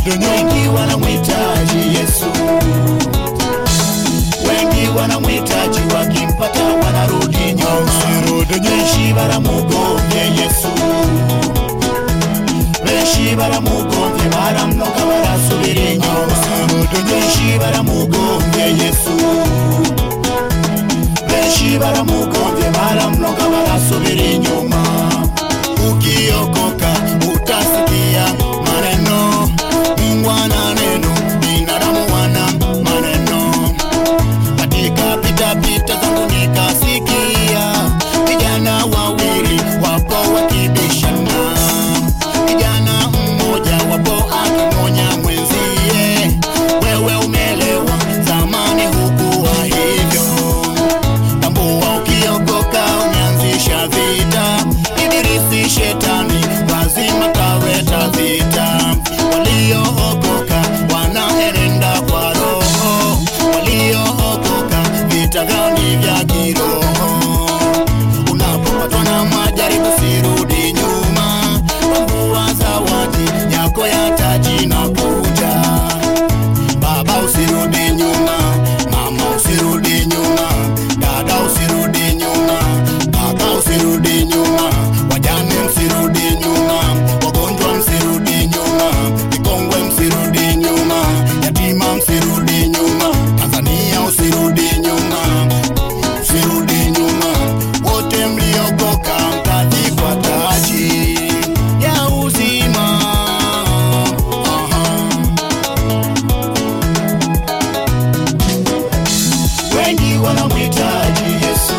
wengi wanamhitaji Yesu, wengi wanamhitaji, wakimpata wanarudi nyuma. Benshi baramugombye Yesu, benshi baramugombye, baramunoga barasubira inyuma. Benshi baramugombye Yesu, benshi baramugombye, baramunoga barasubira inyuma. Ukiokoka utasikia maneno, Mungu ana neno, binadamu wana maneno katika pita pita zangu nikasikia vijana wawili wapo wakibishana, kijana mmoja wapo akimonya mwenzie, wewe umelewa, zamani hukuwa hivyo. Tambua ukiokoka umeanzisha vita, ibilisi shetani lazima taweta vita. Waliookoka wanaenenda kwa roho, waliookoka vita vyao ni vya kiroho. Unapopatwa na majaribu sirudi nyuma, tambua zawadi yako ya taji na kuja. Baba usirudi nyuma, mama usirudi nyuma, dada usirudi nyuma, kaka usirudi nyuma, wajane msirudi nyuma, wagonjwa msirudi nyuma, vikongwe msirudi nyuma, yatima msirudi nyuma, Tanzania usirudi nyuma, usirudi nyuma, wote mliokoka mtavikwa taji ya uzima. Aha. wengi wanamhitaji Yesu,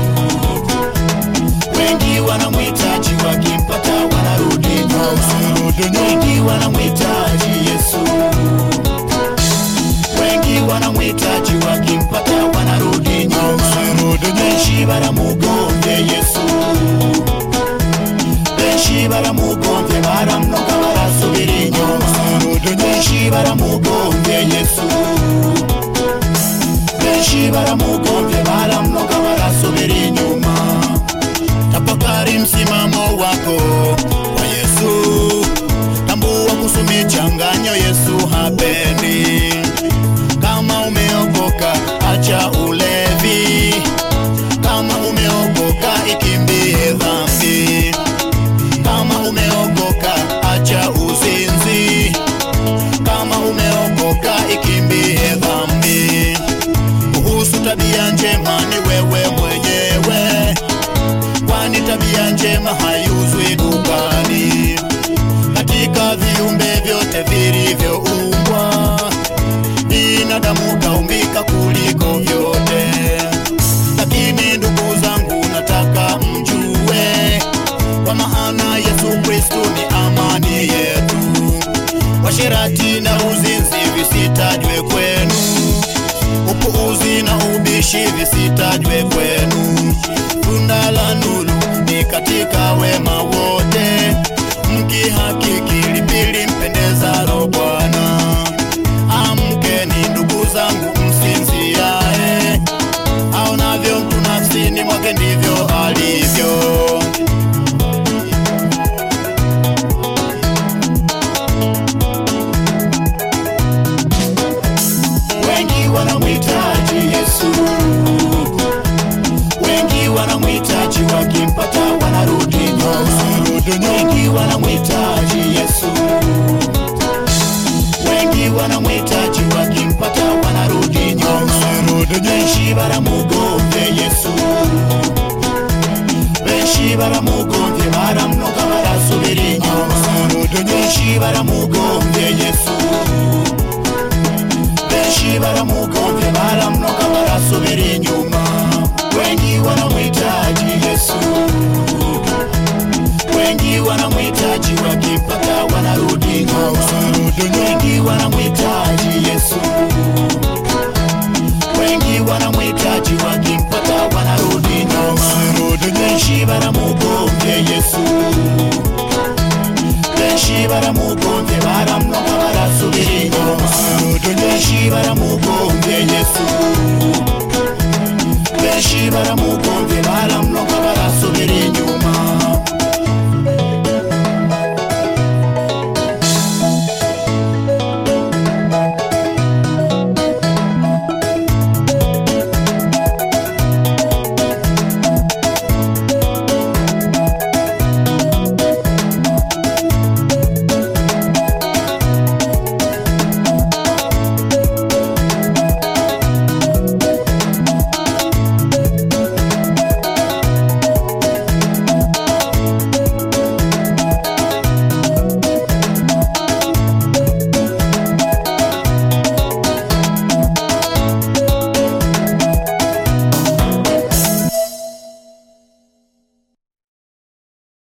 wengi wanamhitaji, wakimpata wanarudi nyuma. Wengi wanamhitaji Yesu, wengi wanamhitaji, wakimpata wanarudi nyuma. Benshi baramugombye Yesu, benshi baramugombye, baramunoga barasubira inyuma. Benshi baramugombye Yesu benshi baramugombye baramunoga barasubira inyuma. Tafakari msimamo wako kwa Yesu, tambua kusumi changanyo Yesu hapendi. Kama umeokoka acha ulevi, kama umeokoka ikimbie dhambi, kama umeokoka acha uzinzi, kama umeokoka ikimbie dhambi kuhusu tabia njema ni wewe mwenyewe, kwani tabia njema haiuzwi dukani. Katika viumbe vyote vilivyoumbwa, binadamu kaumbika kuliko vyote. Lakini ndugu zangu, nataka mjue, kwa maana Yesu Kristo ni amani yetu. Washirati na uzinzi visitajwe kwenu upuuzi na ubishi visitajwe kwenu. Tunda la nuru ni katika wema wote, mkihakiki lipi limpendezalo Bwana. Amkeni ndugu zangu, msinziae, aonavyo mtu nafsini mwake ndivyo alivyo. wengi wanamhitaji Yesu, wengi wanamhitaji, wakimpata wanarudi nyuma. Wengi wanamhitaji Yesu, wengi wanamhitaji, wakimpata wanarudi nyuma. Benshi baramugombye Yesu, benshi baramugombye, baramunoga barasubira inyuma. Benshi baramugombye Yesu benshi baramugombye baramunoga barasubira inyuma. Wengi wanamhitaji Yesu, wengi wanamhitaji, wakimpata wanarudi nyuma. Wengi wanamhitaji Yesu, wengi wanamhitaji, wakimpata wanarudi nyuma. Benshi baramugombye Yesu, benshi baramugombye baramunoga barasubira inyuma. benshi baramugombye Yesu, benshi baramugombye baramunoga barasubira inyuma.